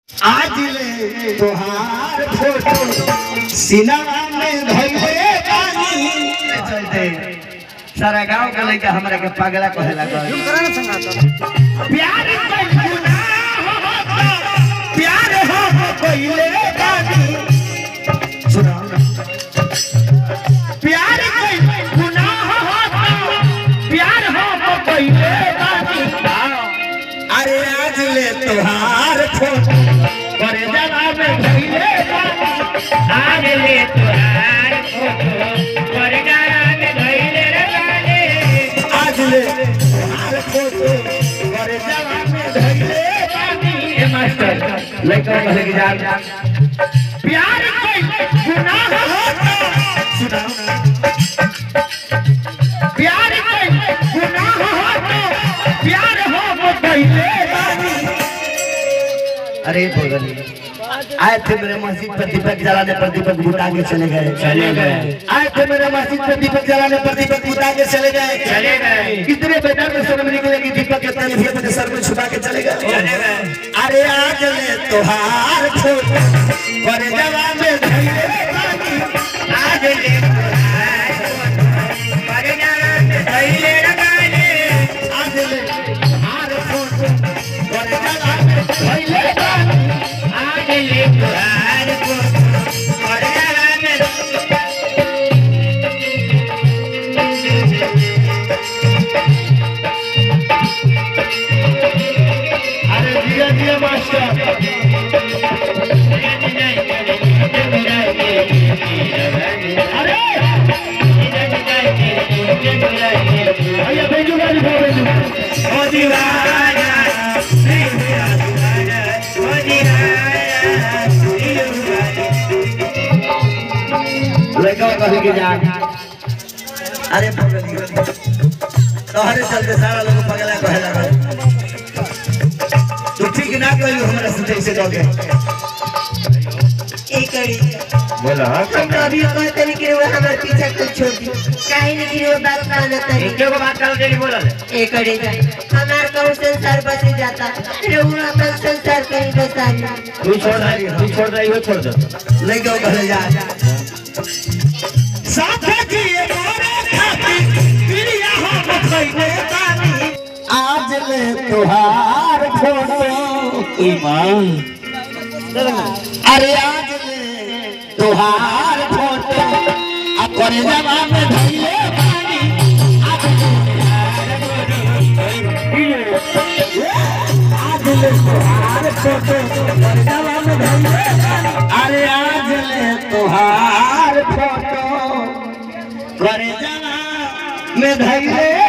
आज ले तोहार फोटो सिनेमा में धइले बानी चलते सारा गांव का लड़का हमरा के पागला कहेला कर प्यार कइल गुनाह होता प्यार हो कइले बानी सुनाओ ना प्यार कइल गुनाह होता प्यार हो कइले बानी अरे आज ले तोहार फोटो करे जवाब धइले बानी आज ले तोहार फोटो परगारा में धइले रे बाने आज ले तोहार फोटो करे जवाब धइले बानी ए मास्टर लड़का कहे कि जान प्यार कोई गुनाह होता सुनाओ ना प्यार कोई गुनाह होता प्यार हो वो पहले बानी अरे भगवान आए थे मेरे मस्जिद पर दीपक जलाने पर दीपक बुता के चले गए चले गए आए थे मेरे मस्जिद पर दीपक जलाने पर दीपक बुता के चले गए चले गए कितने बेटा में शर्म निकले कि दीपक के तले भी अपने सर में छुपा के चले गए चले गए अरे आज ले तोहार फोटो पर जवाब धइले बानी आज ले तोहार फोटो परगारा में धइले रे बाने आज ले तोहार फोटो पर जवाब धइले बानी आज ले तोहार फोटो परगारा में अरे दिया दिया मास्टर अरे भैया भेजू गाड़ी भाव भेजू ओ दीवाना मेरा दीवाना ओ दीवाना लड़का कहे कि जान अरे भगवान तोहरे चलते सारा लोग पगला कहेला गए तू ठीक ना कहियो हमरा से जैसे कह बोला हम तो अभी कहते नहीं कि वो हमारे पीछे कुछ छोड़ दी काहे नहीं कि वो बात मानता नहीं एक को बात कर देली बोलल एक करे जा हमार कहूँ संसार बसे जाता रे वो अपना संसार कहीं बसा नहीं तू छोड़ रही तू छोड़ रही हो छोड़ दो लड़का कहे जा साथ जिए मोरे खातिर प्रिया हो खइले बानी आज ले तोहार फोटो ईमान अरे आज ले तोहार फोटो आ करे जवाब में धइले बानी आज आज ले तोहार फोटो करे जवाब में धइले बानी अरे आज ले तोहार फोटो करे जवाब में धइले